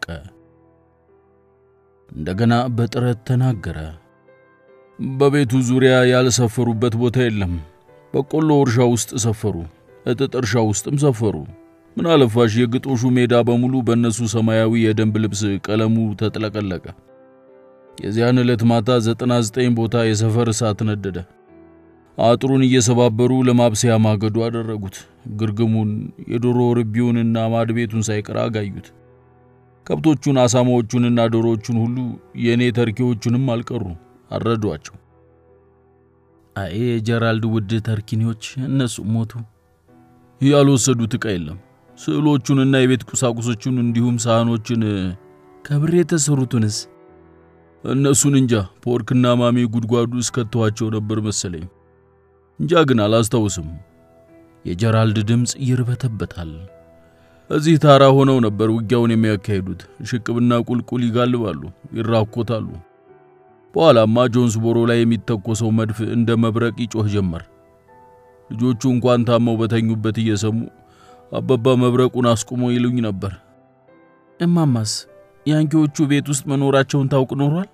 እንደገና በጥረት ተናገረ። በቤቱ ዙሪያ ያልሰፈሩበት ቦታ የለም። በቆሎ እርሻ ውስጥ ሰፈሩ፣ እጥጥ እርሻ ውስጥም ሰፈሩ። ምን አለፋሽ የግጦሹ ሜዳ በሙሉ በእነሱ ሰማያዊ የደንብ ልብስ ቀለሙ ተጥለቀለቀ። የዚያን ዕለት ማታ 99 ቦታ የሰፈር እሳት ነደደ። አጥሩን እየሰባበሩ ለማብሰያ ማገዶ አደረጉት። ግርግሙን፣ የዶሮ ርቢውንና ማድ ቤቱን ሳይቀር አጋዩት። ከብቶቹን፣ አሳማዎቹንና ዶሮዎቹን ሁሉ የእኔ ተርኪዎቹንም አልቀሩ አረዷቸው። አይ የጀራልድ ውድ ተርኪኒዎች እነሱ ሞቱ። ያልወሰዱት ዕቃ የለም። ስዕሎቹንና የቤት ቁሳቁሶቹን እንዲሁም ሳህኖችን፣ ከብር የተሰሩትንስ እነሱን እንጃ። ፖርክና ማሚ ጉድጓዱ እስከተዋቸው ነበር መሰለኝ። እንጃ ግን አላስታውስም። የጀራልድ ድምፅ ይርበተበታል። እዚህ ታራ ሆነው ነበር ውጊያውን የሚያካሂዱት። ሽቅብና ቁልቁል ይጋልባሉ፣ ይራኮታሉ። በኋላማ ጆንስቦሮ ላይ የሚተኮሰው መድፍ እንደ መብረቅ ይጮህ ጀመር። ልጆቹ እንኳን ታመው በተኙበት እየሰሙ አባባ መብረቁን አስቁሞ ይሉኝ ነበር። እማማስ ያንኪዎቹ ቤት ውስጥ መኖራቸውን ታውቅ ኖሯል?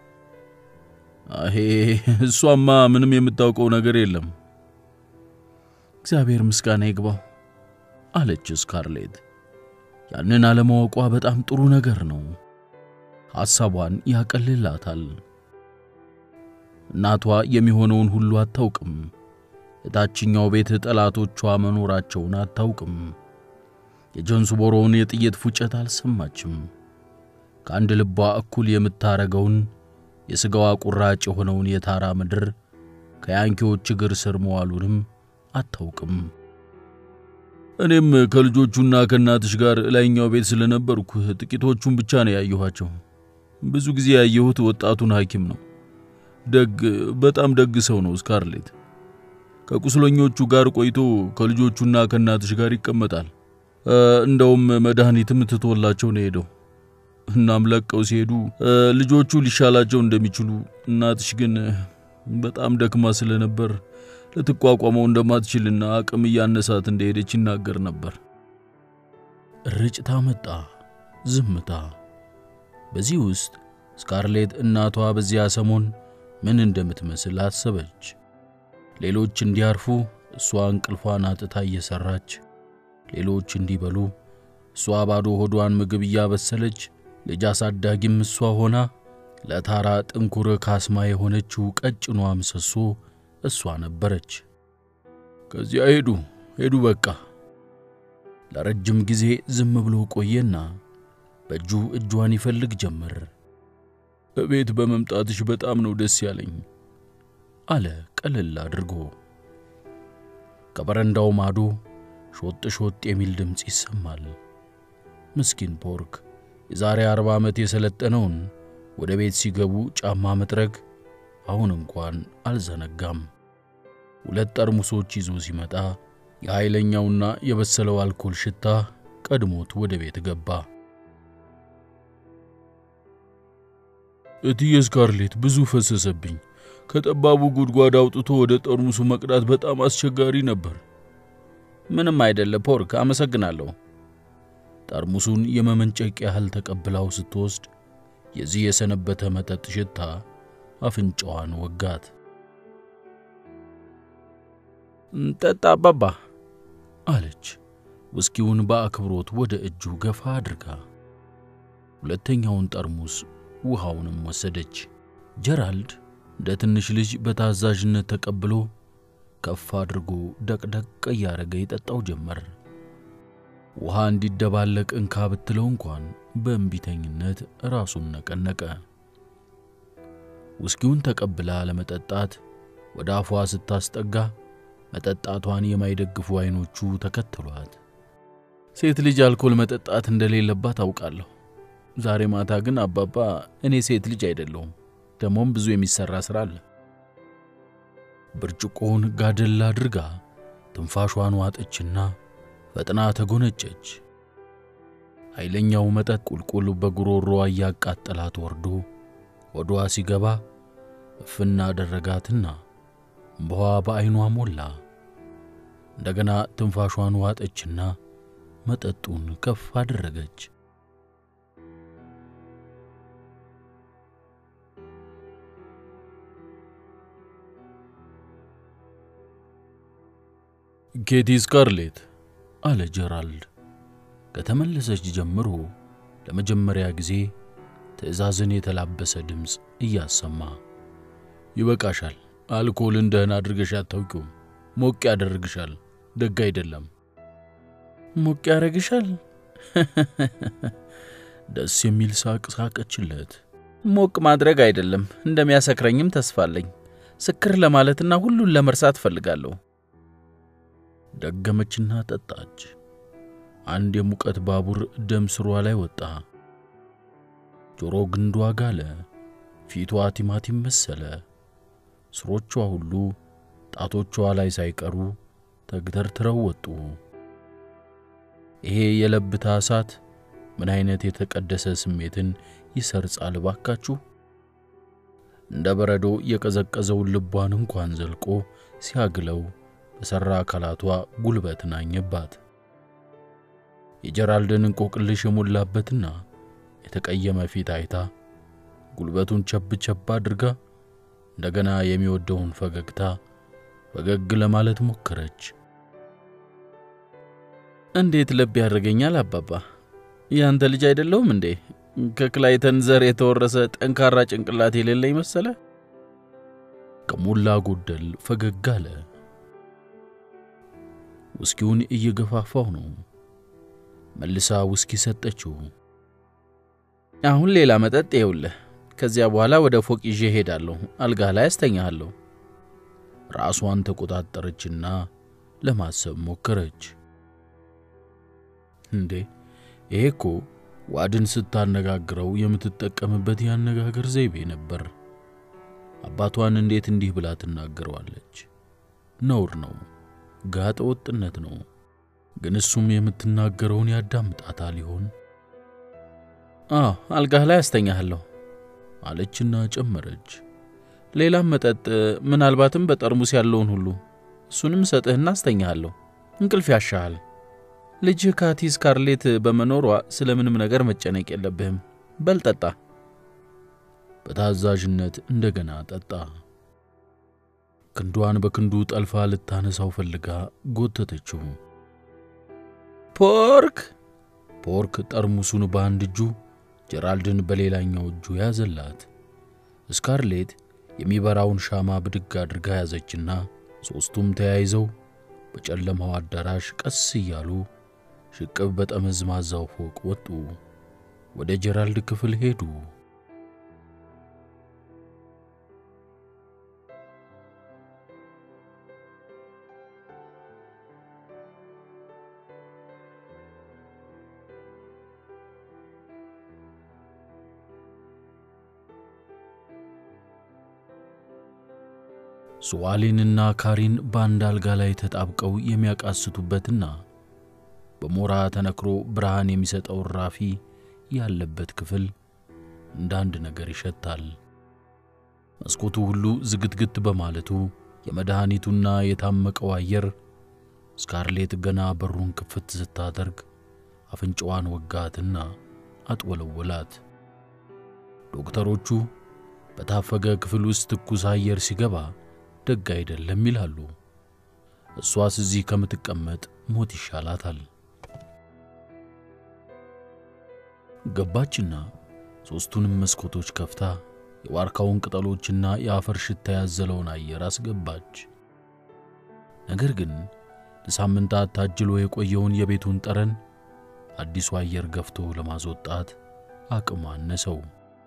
አሄ እሷማ ምንም የምታውቀው ነገር የለም። እግዚአብሔር ምስጋና ይግባው አለች ስካርሌት። ያንን አለማወቋ በጣም ጥሩ ነገር ነው። ሐሳቧን ያቀልላታል። እናቷ የሚሆነውን ሁሉ አታውቅም። የታችኛው ቤት ጠላቶቿ መኖራቸውን አታውቅም። የጆንስቦሮውን የጥይት ፉጨት አልሰማችም። ከአንድ ልቧ እኩል የምታረገውን የሥጋዋ ቁራጭ የሆነውን የታራ ምድር ከያንኪዎች እግር ስር መዋሉንም አታውቅም። እኔም ከልጆቹና ከእናትሽ ጋር ላይኛው ቤት ስለነበርኩ ጥቂቶቹን ብቻ ነው ያየኋቸው። ብዙ ጊዜ ያየሁት ወጣቱን ሐኪም ነው። ደግ፣ በጣም ደግ ሰው ነው ስካርሌት። ከቁስለኞቹ ጋር ቆይቶ ከልጆቹና ከእናትሽ ጋር ይቀመጣል። እንደውም መድኃኒትም ትቶላቸው ነው ሄደው። እናም ለቀው ሲሄዱ ልጆቹ ሊሻላቸው እንደሚችሉ እናትሽ ግን በጣም ደክማ ስለነበር ልትቋቋመው እንደማትችልና አቅም እያነሳት እንደሄደች ይናገር ነበር። ርጭታ መጣ፣ ዝምታ። በዚህ ውስጥ ስካርሌት እናቷ በዚያ ሰሞን ምን እንደምትመስል አሰበች። ሌሎች እንዲያርፉ እሷ እንቅልፏን አጥታ እየሰራች፣ ሌሎች እንዲበሉ እሷ ባዶ ሆዷን ምግብ እያበሰለች፣ ልጅ አሳዳጊም እሷ ሆና ለታራ ጥንኩር ካስማ የሆነችው ቀጭኗ ምሰሶ እሷ ነበረች። ከዚያ ሄዱ ሄዱ በቃ። ለረጅም ጊዜ ዝም ብሎ ቆየና በእጁ እጇን ይፈልግ ጀመር። እቤት በመምጣትሽ በጣም ነው ደስ ያለኝ አለ ቀለል አድርጎ። ከበረንዳው ማዶ ሾጥ ሾጥ የሚል ድምፅ ይሰማል። ምስኪን ፖርክ የዛሬ አርባ ዓመት የሰለጠነውን ወደ ቤት ሲገቡ ጫማ መጥረግ አሁን እንኳን አልዘነጋም። ሁለት ጠርሙሶች ይዞ ሲመጣ የኃይለኛውና የበሰለው አልኮል ሽታ ቀድሞት ወደ ቤት ገባ። እትዬ ስካርሌት ብዙ ፈሰሰብኝ። ከጠባቡ ጉድጓድ አውጥቶ ወደ ጠርሙሱ መቅዳት በጣም አስቸጋሪ ነበር። ምንም አይደለ ፖርክ፣ አመሰግናለሁ። ጠርሙሱን የመመንጨቅ ያህል ተቀብላው ስትወስድ የዚህ የሰነበተ መጠጥ ሽታ አፍንጫዋን ወጋት። ጠጣ አባባ አለች፣ ውስኪውን በአክብሮት ወደ እጁ ገፋ አድርጋ። ሁለተኛውን ጠርሙስ ውሃውንም ወሰደች። ጀራልድ እንደ ትንሽ ልጅ በታዛዥነት ተቀብሎ ከፍ አድርጎ ደቅደቅ እያደረገ ይጠጣው ጀመር። ውሃ እንዲደባለቅ እንካ ብትለው እንኳን በእንቢተኝነት ራሱን ነቀነቀ። ውስኪውን ተቀብላ ለመጠጣት ወደ አፏ ስታስጠጋ መጠጣቷን የማይደግፉ አይኖቹ ተከትሏት። ሴት ልጅ አልኮል መጠጣት እንደሌለባት አውቃለሁ። ዛሬ ማታ ግን አባባ፣ እኔ ሴት ልጅ አይደለሁም። ደሞም ብዙ የሚሰራ ሥራ አለ። ብርጭቆውን ጋደል አድርጋ ትንፋሿን ዋጠችና ፈጥና ተጎነጨች። ኃይለኛው መጠጥ ቁልቁል በጉሮሮዋ እያቃጠላት ወርዶ ወዷ ሲገባ እፍና አደረጋትና እምባዋ በዐይኗ ሞላ። እንደገና ትንፋሿን ዋጠችና መጠጡን ከፍ አደረገች። ኬቲ ስካርሌት አለ ጀራልድ ከተመለሰች ጀምሮ ለመጀመሪያ ጊዜ ትዕዛዝን የተላበሰ ድምፅ እያሰማ ይበቃሻል። አልኮልን ደህና አድርገሽ አታውቂውም። ሞቅ ያደርግሻል። ደግ አይደለም። ሞቅ ያደርግሻል? ደስ የሚል ሳቅ ሳቀችለት። ሞቅ ማድረግ አይደለም፣ እንደሚያሰክረኝም ተስፋ አለኝ። ስክር ለማለትና ሁሉን ለመርሳት እፈልጋለሁ። ደገመችና ጠጣች። አንድ የሙቀት ባቡር ደም ስሯ ላይ ወጣ። ጆሮ ግንዷ ጋለ። ፊቷ ቲማቲም መሰለ። ስሮቿ ሁሉ ጣቶቿ ላይ ሳይቀሩ ተግተርትረው ወጡ። ይሄ የለብታ እሳት ምን አይነት የተቀደሰ ስሜትን ይሰርጻል ባካችሁ! እንደ በረዶ የቀዘቀዘውን ልቧን እንኳን ዘልቆ ሲያግለው በሠራ አካላቷ ጉልበት ናኘባት። የጀራልድን እንቆቅልሽ የሞላበትና የተቀየመ ፊት አይታ ጉልበቱን ቸብ ቸብ አድርጋ እንደገና የሚወደውን ፈገግታ ፈገግ ለማለት ሞከረች። እንዴት ልብ ያደርገኛል አባባ፣ ያንተ ልጅ አይደለሁም እንዴ? ከክላይተን ዘር የተወረሰ ጠንካራ ጭንቅላት የሌለኝ መሰለ? ከሞላ ጎደል ፈገግ አለ። ውስኪውን እየገፋፋው ነው። መልሳ ውስኪ ሰጠችው። አሁን ሌላ መጠጥ ይኸውልህ። ከዚያ በኋላ ወደ ፎቅ ይዤ ሄዳለሁ። አልጋህ ላይ አስተኛሃለሁ። ራሷን ተቆጣጠረችና ለማሰብ ሞከረች። እንዴ ይሄ እኮ ዋድን ስታነጋግረው የምትጠቀምበት የአነጋገር ዘይቤ ነበር። አባቷን እንዴት እንዲህ ብላ ትናገረዋለች? ነውር ነው፣ ጋጠ ወጥነት ነው። ግን እሱም የምትናገረውን ያዳምጣታል ይሆን? አዎ አልጋህ ላይ አስተኛሃለሁ አለችና ጨመረች። ሌላም መጠጥ ምናልባትም በጠርሙስ ያለውን ሁሉ እሱንም ሰጥህና አስተኛሃለሁ። እንቅልፍ ያሻሃል። ልጅህ ካቲ ስካርሌት በመኖሯ ስለ ምንም ነገር መጨነቅ የለብህም። በል ጠጣ። በታዛዥነት እንደገና ጠጣ። ክንዷን በክንዱ ጠልፋ ልታነሳው ፈልጋ ጎተተችው። ፖርክ ፖርክ ጠርሙሱን በአንድ እጁ ጀራልድን በሌላኛው እጁ ያዘላት። ስካርሌት የሚበራውን ሻማ ብድግ አድርጋ ያዘችና ሦስቱም ተያይዘው በጨለማው አዳራሽ ቀስ እያሉ ሽቅብ በጠመዝማዛው ፎቅ ወጡ። ወደ ጀራልድ ክፍል ሄዱ። ሱዋሊንና ካሪን በአንድ አልጋ ላይ ተጣብቀው የሚያቃስቱበትና በሞራ ተነክሮ ብርሃን የሚሰጠው ራፊ ያለበት ክፍል እንደ አንድ ነገር ይሸታል። መስኮቱ ሁሉ ዝግትግት በማለቱ የመድኃኒቱና የታመቀው አየር ስካርሌት ገና በሩን ክፍት ስታደርግ አፍንጫዋን ወጋትና አጥወለወላት። ዶክተሮቹ በታፈገ ክፍል ውስጥ ትኩስ አየር ሲገባ ደግ አይደለም ይላሉ። እሷስ እዚህ ከምትቀመጥ ሞት ይሻላታል። ገባችና ሦስቱንም መስኮቶች ከፍታ የዋርካውን ቅጠሎችና የአፈር ሽታ ያዘለውን አየር አስገባች። ነገር ግን ለሳምንታት ታጅሎ የቆየውን የቤቱን ጠረን አዲሱ አየር ገፍቶ ለማስወጣት አቅም አነሰው።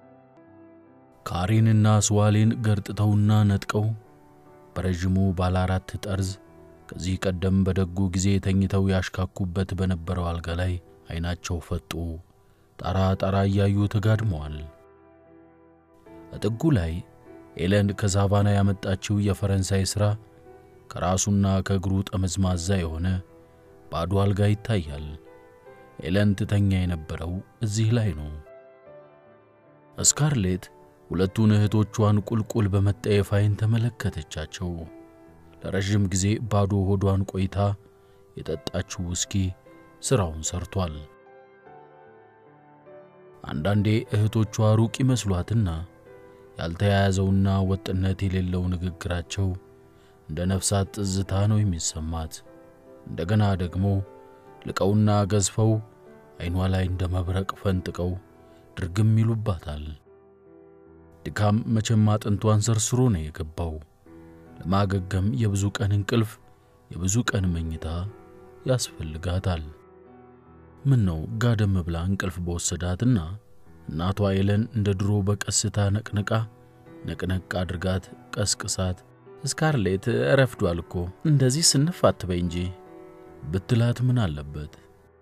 ካሬንና ስዋሌን ገርጥተውና ነጥቀው በረዥሙ ባለ አራት ጠርዝ ከዚህ ቀደም በደጉ ጊዜ ተኝተው ያሽካኩበት በነበረው አልጋ ላይ ዓይናቸው ፈጦ ጣራ ጣራ እያዩ ተጋድመዋል። እጥጉ ላይ ኤለን ከዛቫና ያመጣችው የፈረንሳይ ሥራ ከራሱና ከእግሩ ጠመዝማዛ የሆነ ባዶ አልጋ ይታያል። ኤለን ትተኛ የነበረው እዚህ ላይ ነው። ስካርሌት ሁለቱን እህቶቿን ቁልቁል በመጠየፍ ዓይን ተመለከተቻቸው። ለረዥም ጊዜ ባዶ ሆዷን ቆይታ የጠጣችው ውስኪ ሥራውን ሰርቷል። አንዳንዴ እህቶቿ ሩቅ ይመስሏትና ያልተያያዘውና ወጥነት የሌለው ንግግራቸው እንደ ነፍሳት ትዝታ ነው የሚሰማት። እንደገና ደግሞ ልቀውና ገዝፈው ዓይኗ ላይ እንደ መብረቅ ፈንጥቀው ድርግም ይሉባታል። ድካም መቼም አጥንቷን ሰርስሮ ነው የገባው። ለማገገም የብዙ ቀን እንቅልፍ፣ የብዙ ቀን መኝታ ያስፈልጋታል። ምን ነው ጋደም ብላ እንቅልፍ በወሰዳትና እናቷ ኤለን እንደ ድሮ በቀስታ ነቅንቃ ነቅነቅ አድርጋት ቀስቅሳት ስካርሌት ረፍዷል እኮ እንደዚህ ስንፍ አትበይ እንጂ ብትላት ምን አለበት?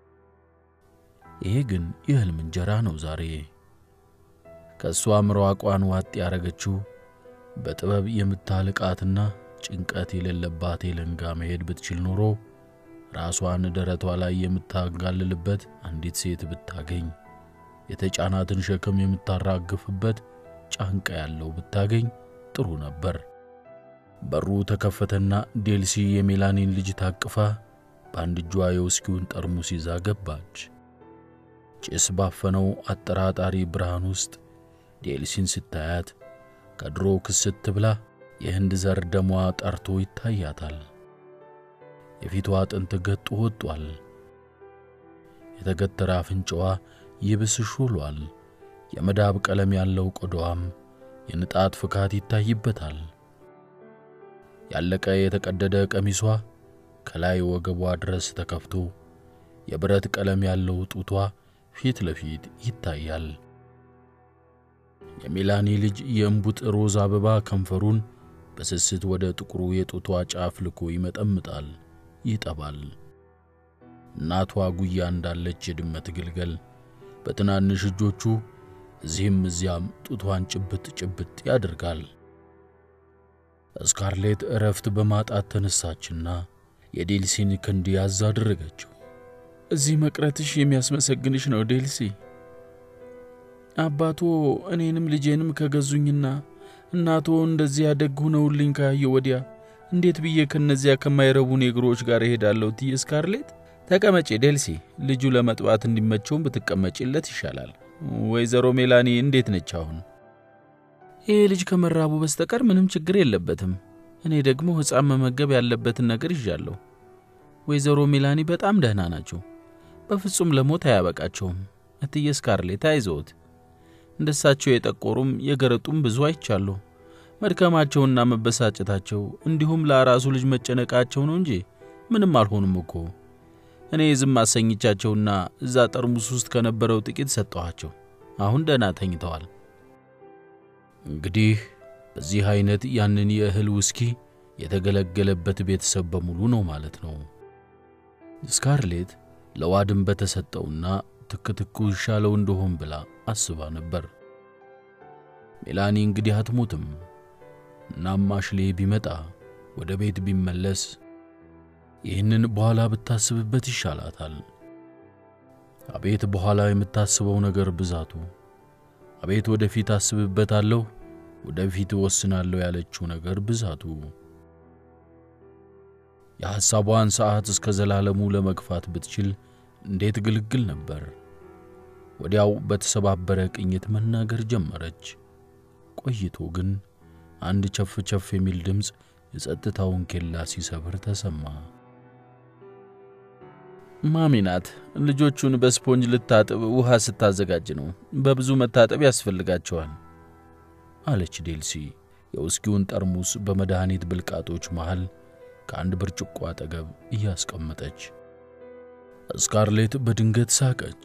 ይሄ ግን የሕልም እንጀራ ነው ዛሬ። ከእሷ ምራቋን ዋጥ ያረገችው በጥበብ የምታልቃትና ጭንቀት የሌለባት ኤለን ጋ መሄድ ብትችል ኖሮ ራሷን ደረቷ ላይ የምታጋልልበት አንዲት ሴት ብታገኝ፣ የተጫናትን ሸክም የምታራግፍበት ጫንቃ ያለው ብታገኝ ጥሩ ነበር። በሩ ተከፈተና ዴልሲ የሜላኒን ልጅ ታቅፋ በአንድ እጇ የውስኪውን ጠርሙስ ይዛ ገባች። ጭስ ባፈነው አጠራጣሪ ብርሃን ውስጥ ዴልሲን ስታያት ከድሮ ክስት ብላ የህንድ ዘር ደሟ ጠርቶ ይታያታል። የፊቷ አጥንት ገጡ ወጧል። የተገተረ አፍንጫዋ ይብስ ሹሏል። የመዳብ ቀለም ያለው ቆዳዋም የንጣት ፍካት ይታይበታል። ያለቀ የተቀደደ ቀሚሷ ከላይ ወገቧ ድረስ ተከፍቶ የብረት ቀለም ያለው ጡቷ ፊት ለፊት ይታያል። የሜላኒ ልጅ የእምቡጥ ሮዝ አበባ ከንፈሩን በስስት ወደ ጥቁሩ የጡቷ ጫፍ ልኮ ይመጠምጣል፣ ይጠባል። እናቷ ጉያ እንዳለች የድመት ግልገል በትናንሽ እጆቹ እዚህም እዚያም ጡቷን ጭብጥ ጭብጥ ያደርጋል። ስካርሌት እረፍት በማጣት ተነሳችና የዴልሲን ክንድ ያዝ አደረገችው። እዚህ መቅረትሽ የሚያስመሰግንሽ ነው ዴልሲ። አባቶ እኔንም ልጄንም ከገዙኝና እናቶ እንደዚያ ደግ ሆነውልኝ ካየሁ ወዲያ እንዴት ብዬ ከነዚያ ከማይረቡ ኔግሮች ጋር እሄዳለሁ? ትዬ ስካርሌት ተቀመጪ ዴልሲ። ልጁ ለመጥባት እንዲመቸውም ብትቀመጪለት ይሻላል። ወይዘሮ ሜላኒ እንዴት ነች አሁን? ይህ ልጅ ከመራቡ በስተቀር ምንም ችግር የለበትም። እኔ ደግሞ ሕፃን መመገብ ያለበትን ነገር ይዣለሁ። ወይዘሮ ሜላኒ በጣም ደህና ናቸው። በፍጹም ለሞት አያበቃቸውም። እትዬ ስካርሌት አይዘውት። እንደሳቸው የጠቆሩም የገረጡም ብዙ አይቻለሁ። መድከማቸውና መበሳጨታቸው እንዲሁም ለአራሱ ልጅ መጨነቃቸው ነው እንጂ ምንም አልሆኑም እኮ። እኔ ዝም አሰኝቻቸውና እዛ ጠርሙስ ውስጥ ከነበረው ጥቂት ሰጠኋቸው። አሁን ደህና ተኝተዋል። እንግዲህ በዚህ አይነት ያንን የእህል ውስኪ የተገለገለበት ቤተሰብ በሙሉ ነው ማለት ነው። ስካርሌት ለዋድም በተሰጠውና ትክትኩ ይሻለው እንደሆን ብላ አስባ ነበር። ሜላኒ እንግዲህ አትሞትም። እናም አሽሌ ቢመጣ ወደ ቤት ቢመለስ ይህንን በኋላ ብታስብበት ይሻላታል። አቤት በኋላ የምታስበው ነገር ብዛቱ! አቤት ወደፊት አስብበታለሁ ወደፊት እወስናለሁ ያለችው ነገር ብዛቱ የሐሳቧን ሰዓት እስከ ዘላለሙ ለመግፋት ብትችል እንዴት ግልግል ነበር። ወዲያው በተሰባበረ ቅኝት መናገር ጀመረች። ቆይቶ ግን አንድ ቸፍ ቸፍ የሚል ድምፅ የጸጥታውን ኬላ ሲሰብር ተሰማ። ማሚ ናት ልጆቹን በስፖንጅ ልታጥብ ውሃ ስታዘጋጅ ነው። በብዙ መታጠብ ያስፈልጋቸዋል አለች ዴልሲ የውስኪውን ጠርሙስ በመድኃኒት ብልቃጦች መሃል ከአንድ ብርጭቆ አጠገብ እያስቀመጠች። ስካርሌት በድንገት ሳቀች።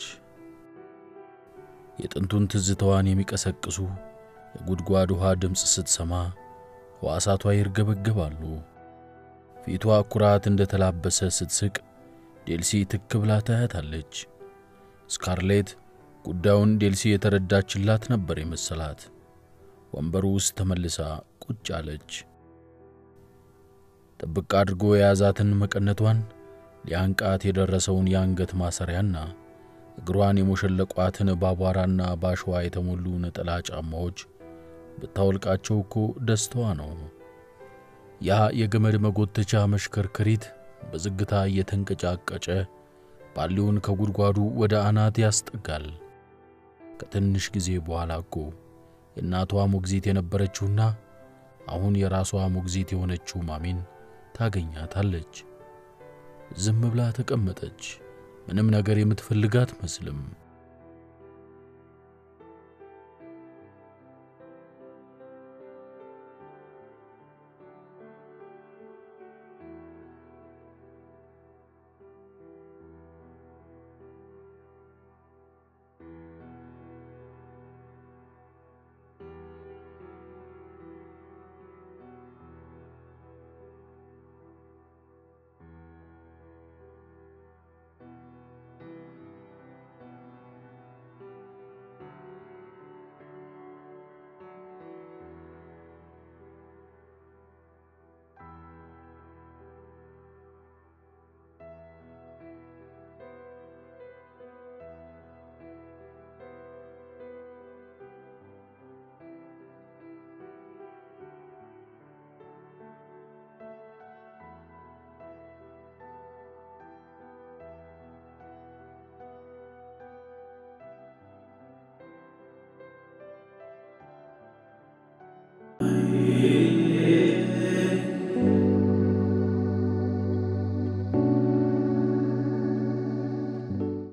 የጥንቱን ትዝታዋን የሚቀሰቅሱ የጉድጓድ ውሃ ድምፅ ስትሰማ ሕዋሳቷ ይርገበገባሉ። ፊቷ ኩራት እንደተላበሰ ስትስቅ ዴልሲ ትክ ብላ ታያታለች። ስካርሌት ጉዳዩን ዴልሲ የተረዳችላት ነበር የመሰላት። ወንበሩ ውስጥ ተመልሳ ቁጭ አለች። ጥብቅ አድርጎ የያዛትን መቀነቷን ሊያንቃት የደረሰውን የአንገት ማሰሪያና እግሯን የሞሸለቋትን በአቧራና ባሸዋ የተሞሉ ነጠላ ጫማዎች ብታወልቃቸው እኮ ደስታዋ ነው። ያ የገመድ መጎተቻ መሽከርከሪት በዝግታ እየተንቀጫቀጨ ባሊውን ከጉድጓዱ ወደ አናት ያስጠጋል። ከትንሽ ጊዜ በኋላ እኮ የእናቷ ሞግዚት የነበረችውና አሁን የራሷ ሞግዚት የሆነችው ማሚን ታገኛታለች። ዝም ብላ ተቀመጠች። ምንም ነገር የምትፈልግ አትመስልም።